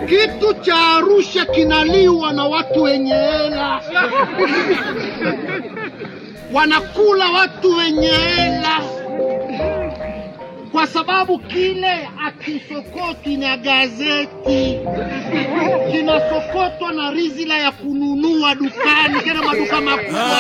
Kitu cha Arusha kinaliwa na watu wenye hela, wanakula watu wenye hela, kwa sababu kile akisokoti na gazeti kinasokotwa na rizila ya kununua dukani, tena maduka makubwa.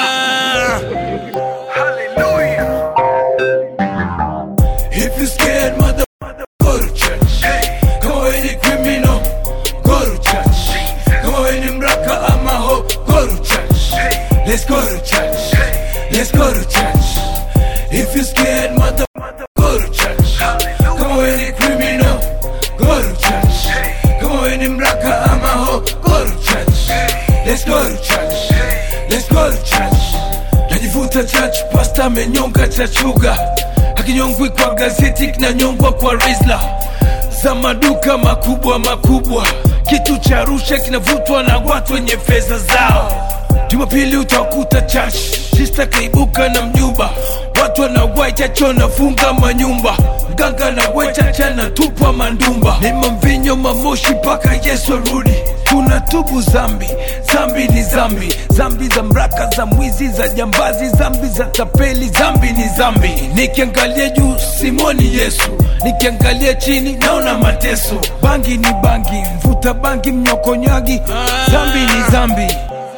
If you scared, mother, go to church. Come on, any criminal, go to church. Come on, any mraka, I'm a ho, go to church. Let's go to church. Let's go to church. If you scared, mother, go to church. Come on, any criminal, go to church. Come on, any mraka, I'm a ho, go to church. Let's go to church. Let's go to church. Najivuta church, pasta amenyonga chachuga hakinyongwi kwa gazeti kinanyongwa kwa rizla za maduka makubwa makubwa kitu cha rusha kinavutwa na watu wenye fedha zao jumapili utakuta church sista kaibuka na mjumba watu wanawai chacho wanafunga manyumba mganga na wechacha na tupwa mandumba ni mamvinyo mamoshi mpaka yesu arudi tunatubu zambi zambi ni zambi zambi za mraka za mwizi za jambazi zambi za tapeli zambi ni zambi nikiangalia juu simoni yesu nikiangalia chini naona mateso bangi ni bangi mvuta bangi mnyokonyagi zambi ni zambi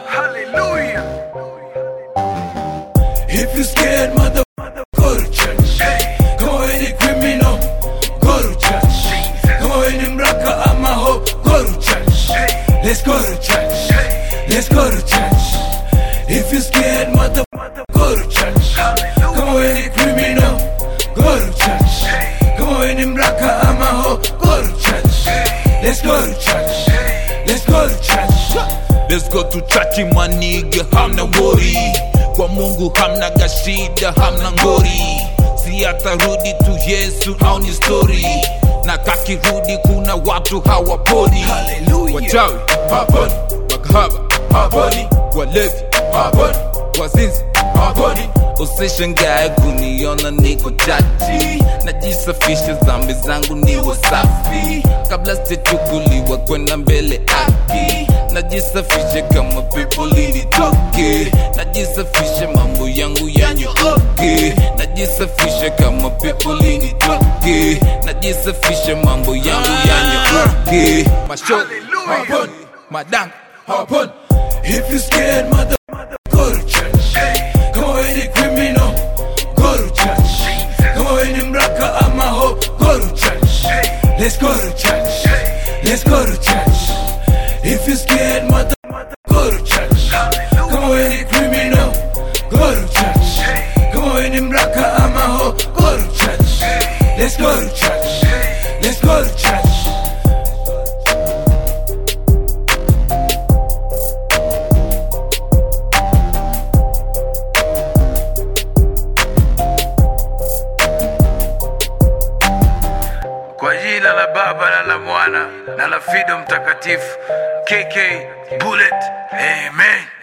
If you scared, mother, go to church. Come on, any criminal, go to church. Come on, any mraka, I'm a ho, go to church. Let's go to church. Let's go to church. If you scared, mother, go to church. Come on, any criminal, go to church. Come on, any mraka, I'm a ho, go to church. Let's go to church. Let's go to church. Let's go to church maniga, hamna wori kwa Mungu hamna gashida, hamna ngori, si atarudi tu Yesu au ni story, na kakirudi kuna watu hawaponi, Hallelujah. wachawi haponi, makahaba haponi, walevi haponi, wazinzi haponi. Usishangae kuniona niko chachi, najisafisha dhambi zangu niwe safi, kabla sijachukuliwa kwenda mbele aki najisafisha kama pepo linitoke, najisafisha mambo yangu yanyooke, najisafisha kama pepo linitoke, najisafisha mambo yangu yanyooke. Mashot haponi, madang haponi. If you scared, mother, go to church. Come on, any criminal, go to church. Come on, any mraka, I'm a ho, go to church. Let's go to church. Let's go to church. If you scared, mother, go to church. Come on, any criminal, go to church. Come on, any mraka, I'm a ho, go to church. Let's go to church. Let's go to church. Kwa jina la Baba na la Mwana na la Fido Mtakatifu, KK Bullet, Amen.